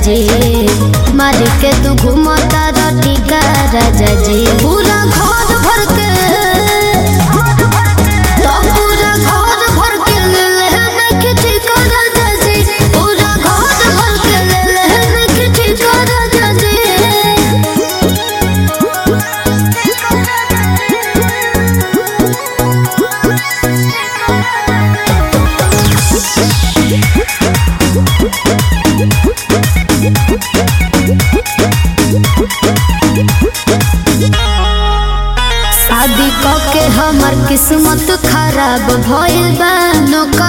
जी मार के तू घूमता रटी का राजा जी पूरा घर भर के तो पूरा घर भर के ले ले नखटी का राजा जी पूरा घर भर के ले ले नखटी का राजा जी शादी क के हमर किस्मत खराब भइल बा नौकर